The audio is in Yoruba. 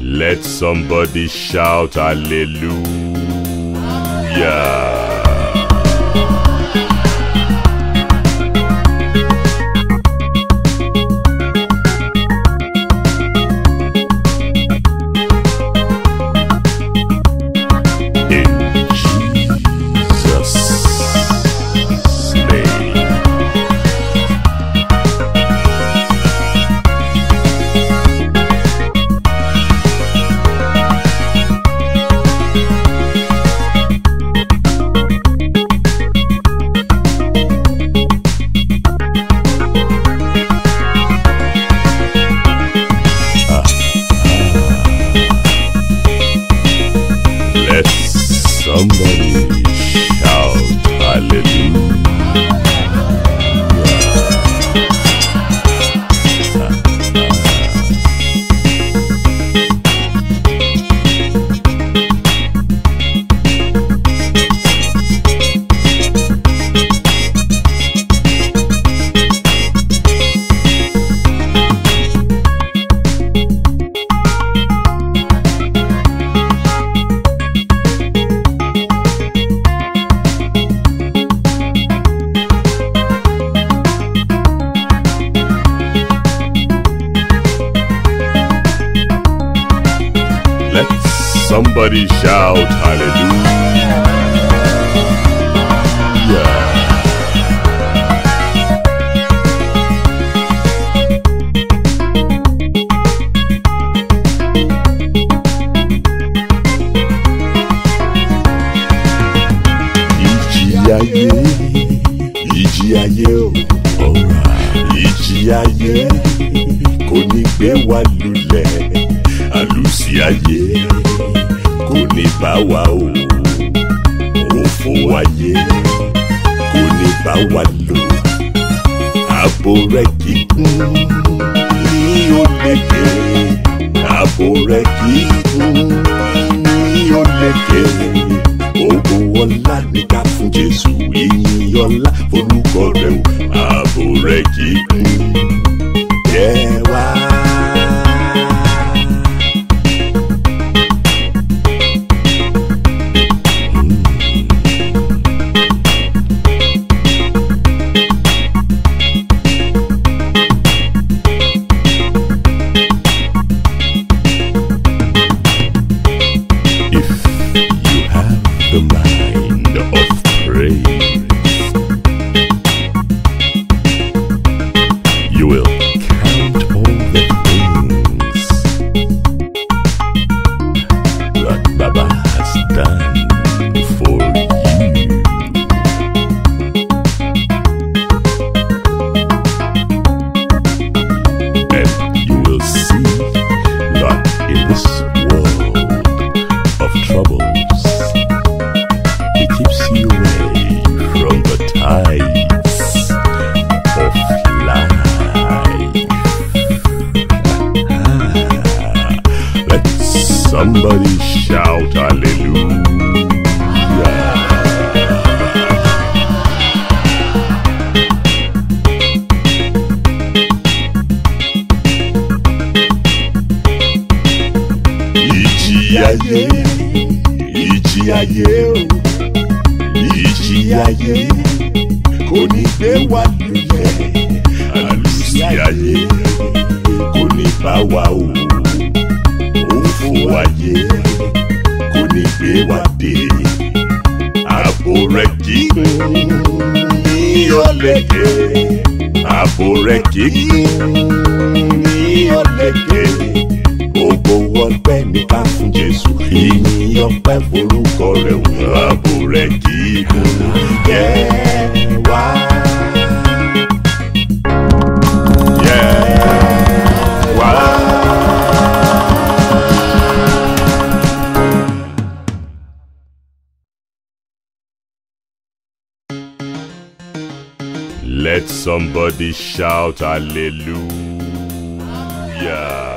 Let somebody shout hallelujah. In Jesus' name. Let somebody shout hallelujah. Let somebody shout hallelujah. Ìjì ayé, ìjì ayé o, ọ̀rọ̀ ìjì ayé kò ní gbé wa lulẹ̀ àlùsí ayé kò ní bá wa o òfò ayé kò ní bá wa lò ààbò rẹ kíkún ní olékè ààbò rẹ kíkún ní olékè ogun ọlá ní ká fún Jésù ìyìn ọlá forúkọ rẹ o ààbò rẹ kíkún yẹ wá. If you have the mind of praise, you will count all the things that Baba has done for you. And you will see that in this world of troubles, He keeps you away from the tides of life. Let somebody shout hallelujah. ìjì ayé ìjì ayé o ìjì ayé kò ní gbé wa lulẹ̀ àlùsí ayé kò ní bá wa o òfò ayé kò ní gbé wa dé ààbò rẹ kíkún ní ọlẹ́kẹ̀ ààbò rẹ kíkún ní ọlẹ́kẹ̀ gbogbo ọpẹ́ ní ká fún Jésù ìyìn ọpẹ́ forúkọ rẹ̀ wò ààbò rẹ̀ kì í kú yẹ wá. Yẹ wá. Let somebody shout hallelujah.